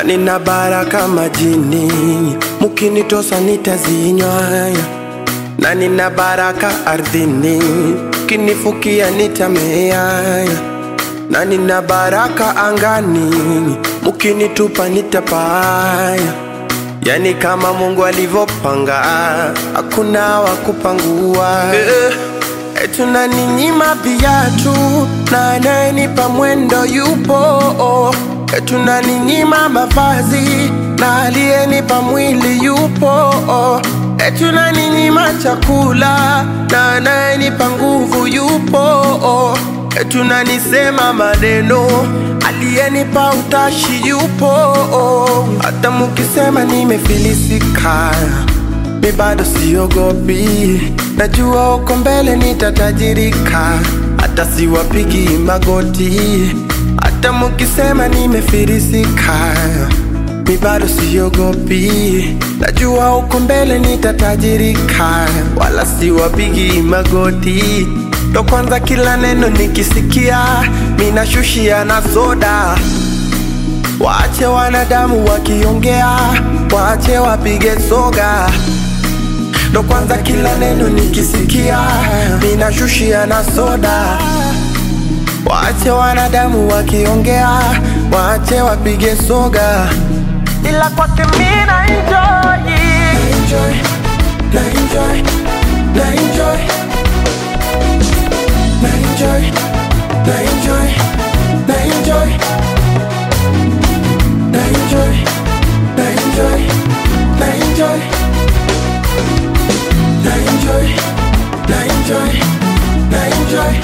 nina baraka majini, mukinitosa nitazinywa, na nina baraka ardhini, mkinifukia nitamea, na nina baraka angani, mukinitupa nitapaya. Yani kama Mungu alivyopanga, hakuna wa kupangua. Eh, eh, tunaninyima viatu na anayenipa mwendo yupo. Eh, tunaninyima mavazi na aliyenipa mwili yupo. Eh, tunaninyima chakula na anayenipa nguvu yupo. Eh, tunanisema maneno aliyenipa utashi yupo. Hata mukisema nimefilisika, mi bado siogopi, najua uko mbele nitatajirika, hata siwapigi magoti. Hata mukisema nimefilisika, mi bado siogopi, najua uko mbele nitatajirika, wala siwapigi magoti. Ndo kwanza kila neno nikisikia, minashushia na soda. Waache wanadamu wakiongea, waache wapige soga. Ndo kwanza kila neno nikisikia, minashushia na soda. Waache wanadamu wakiongea, waache wapige soga. Ila kwake mina enjoy, enjoy, na enjoy, na enjoy, na enjoy, na enjoy, na enjoy. Na enjoy, na enjoy, na enjoy, na enjoy, na enjoy, na enjoy.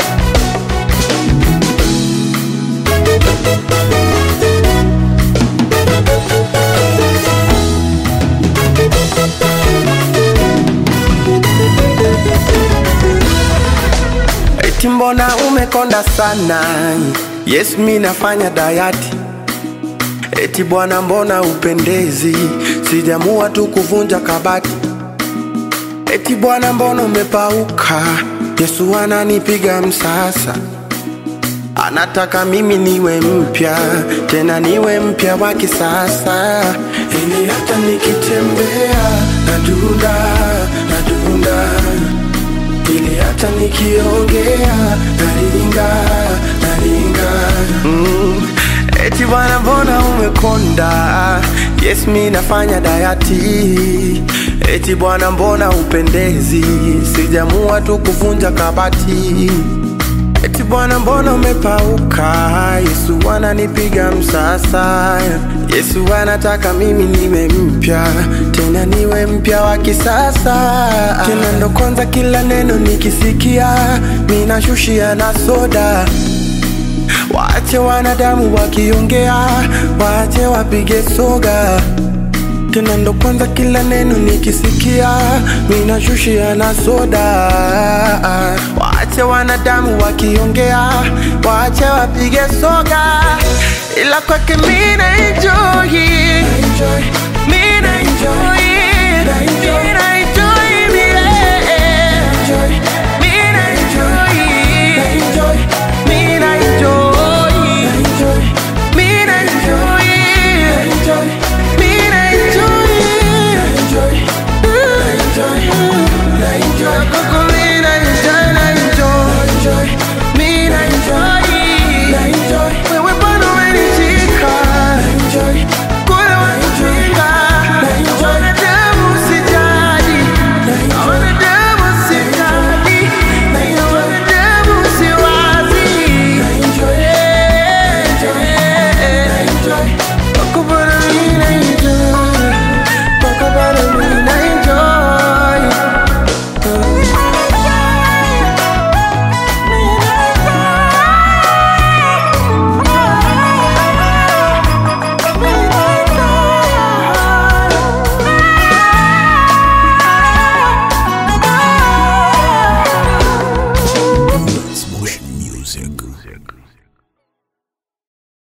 Eti mbona umekonda sana? Yes, mi nafanya dayati Eti bwana, mbona upendezi? Sijamua tu kuvunja kabati. Eti bwana, mbona umepauka? Yesu ananipiga msasa, anataka mimi niwe mpya, tena niwe mpya wa kisasa, ili hata nikitembea nadunda, nadunda, ili hata nikiongea naringa, naringa mm. Eti bwana mbona umekonda? Yes, mi nafanya dayati. Eti bwana mbona upendezi? Sijamua tu kuvunja kabati. Eti bwana mbona umepauka? Yesu ananipiga msasa. Yesu anataka mimi niwe mpya, tena niwe mpya wa kisasa. Tena ndo kwanza kila neno nikisikia, minashushia na soda. Waache wanadamu wakiongea, waache wapige soga. Tena ndo kwanza kila neno nikisikia, minashushia na soda. Waache wanadamu wakiongea, waache wapige soga, ila kwake mina enjoy, mina enjoy, mina enjoy.